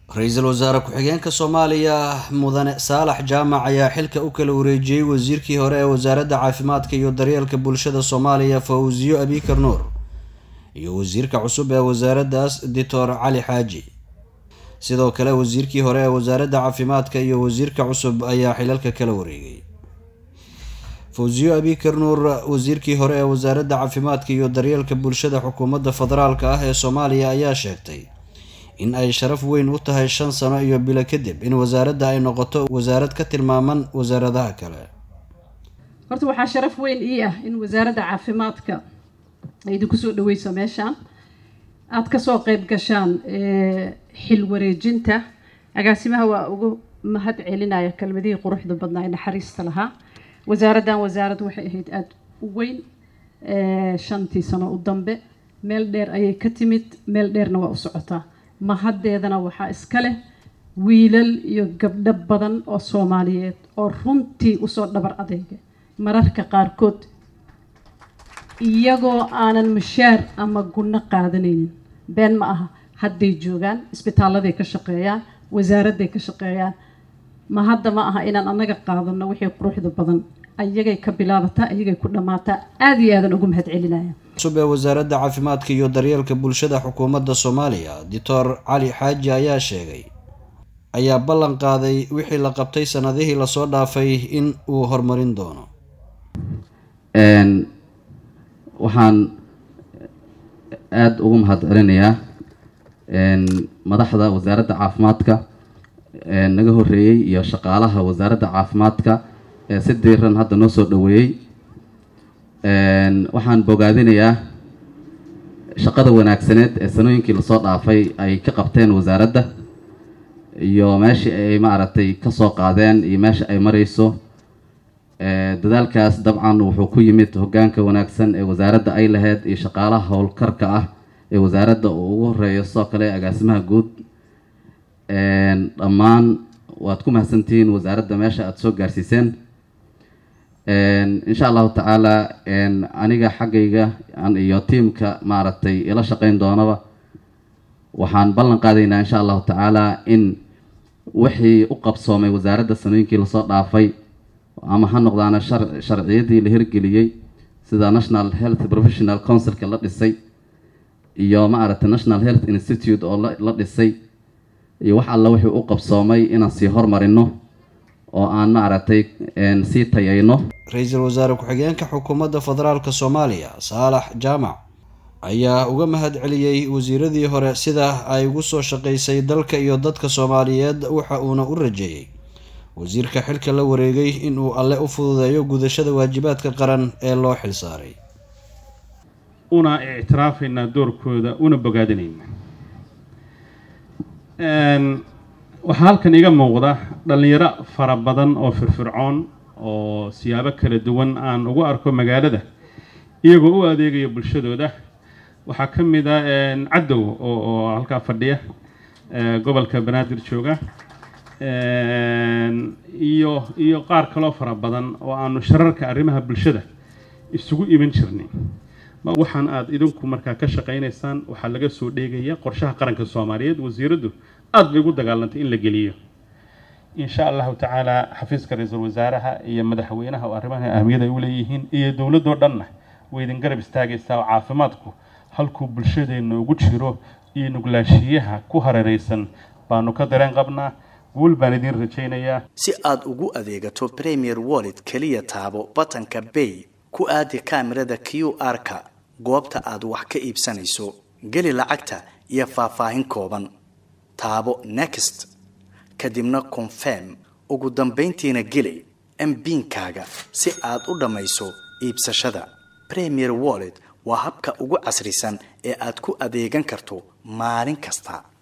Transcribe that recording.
ra-iisul wasaare ku-xigeenka soomaaliya mudane saalax jaamac ayaa xilka u kala wareejiyey wasiirkii hore ee wasaaradda caafimaadka iyo daryeelka bulshada soomaaliya fawsiyo abikar nuur iyo wasiirka cusub ee wasaaraddaas doctor cali xaaji sidoo kale wasiirkii hore ee wasaaradda caafimaadka iyo wasiirka cusub ayaa xilalka kala wareegay fawsiyo abikar nuur wasiirkii hore ee wasaaradda caafimaadka iyo daryeelka bulshada xukuumadda federaalka ah ee soomaaliya ayaa sheegtay in ay sharaf weyn u tahay shan sano iyo bilo kadib in wasaaradda ay noqoto wasaarad ka tilmaaman wasaaradaha kale horta waxaa sharaf weyn ii ah in wasaaradda caafimaadka ay idinku soo dhaweyso meeshaan aada kasoo qeyb gashaan xil wareejinta agaasimaha waa ugu mahad celinaya kelmadihii quruxda badnaa ee naxariista lahaa wasaaraddan wasaarad waxay ahayd aada u weyn shantii sano u dambe meel dheer ayay ka timid meel dheerna waa u socotaa mahaddeedana waxaa iska leh wiilal iyo gabdho badan oo soomaaliyeed oo runtii usoo dhabar adeega mararka qaarkood iyagoo aanan mushaar ama gunno qaadanaynin been ma aha hadday joogaan isbitaalladay ka shaqeeyaan wasaaradday ka shaqeeyaan ma hadda ma aha inaan annaga qaadano wixii quruxda badan ayagay ka bilaabataa ayagay ku dhammaataa aada iyo aadan ugu mahad celinaya cusub ee wasaaradda caafimaadka iyo daryeelka bulshada xukuumadda soomaaliya doctor cali xaaji ayaa sheegay ayaa ballan qaaday wixii la qabtay sanadihii lasoo dhaafay in uu horumarin doono waxaan aada ugu mahad celinayaa madaxda wasaaradda caafimaadka naga horeeyey iyo shaqaalaha wasaaradda caafimaadka ee si diiran hadda noo soo dhaweeyey waxaan bogaadinayaa shaqada wanaagsaneed ee sanooyinkii lasoo dhaafay ay ka qabteen wasaaradda iyo meeshii ay maaragtay kasoo qaadeen iyo meesha ay mareyso dadaalkaas dabcan wuxuu ku yimid hogaanka wanaagsan ee wasaaradda ay lahayd iyo shaqaalaha howlkarka ah ee wasaaradda uu ugu horeeyo sidoo kale agaasimaha guud dhammaan waad ku mahadsantihiin wasaaradda meesha aada soo gaarsiiseen insha allahu tacaala aniga xaggayga iyo tiamka maaragtay ila shaqeyn doonaba waxaan ballan qaadaynaa insha allahu tacaala in wixii u qabsoomay wasaaradda sanooyinkii lasoo dhaafay ama ha noqdaana sharciyadii la hirgeliyey sida national health professional councilka la dhisay iyo maaragtay national health institute oo la dhisay iyo wax alla wixii u qabsoomay inaan sii hormarino oo aan maaragtay sii tayayno ra-iisul wasaare ku-xigeenka xukuumadda federaalk soomaaliya saalax jaamac ayaa uga mahad celiyey wasiiradii hore sida ay ugu soo shaqaysay dalka iyo dadka soomaaliyeed waxa uuna u rajeeyey wasiirka xilka la wareegay inuu alle u fududeeyo gudashada waajibaadka qaran ee loo xil saaray una ictiraafaynaa doorkooda una bogaadinayna waxaa halkan iga muuqda dhallinyaro fara badan oo firfircoon oo siyaabo kala duwan aan ugu arko magaalada iyagoo u adeegaya bulshadooda waxaa ka mid a cadow oo halkaa fadhiya gobolka banaadir jooga iyo iyo qaar kaloo fara badan oo aanu shararka arrimaha bulshada isugu iman jirnay waxaan aada idinku markaa ka shaqaynaysaan waxaa laga soo dheegaya qorshaha qaranka soomaaliyeed wasiiraddu aada bay ugu dagaalantay in la geliyo insha allahu tacaala xafiiska ra-iisul wasaaraha iyo madaxweynaha oo arrimaha ahmiyada ay u leeyihiin iyo dowladoo dhanna way idin garab istaagaysaa oo caafimaadku halkuu bulshadeenna ugu jiro iyo nuglaashiyaha ku hareeraysan baanu ka dareen qabnaa guul baan idiin rajaynayaa si aad ugu adeegato premier wallet keliya taabo batanka bay ku aadi kaamirada q r-ka goobta aad wax ka iibsanayso geli lacagta iyo faahfaahin kooban taabo next kadibna confirm ugu dambayntiina geli mbiinkaaga si aad u dhammayso iibsashada premier wallet waa habka ugu casrisan ee aad ku adeegan karto maalin kasta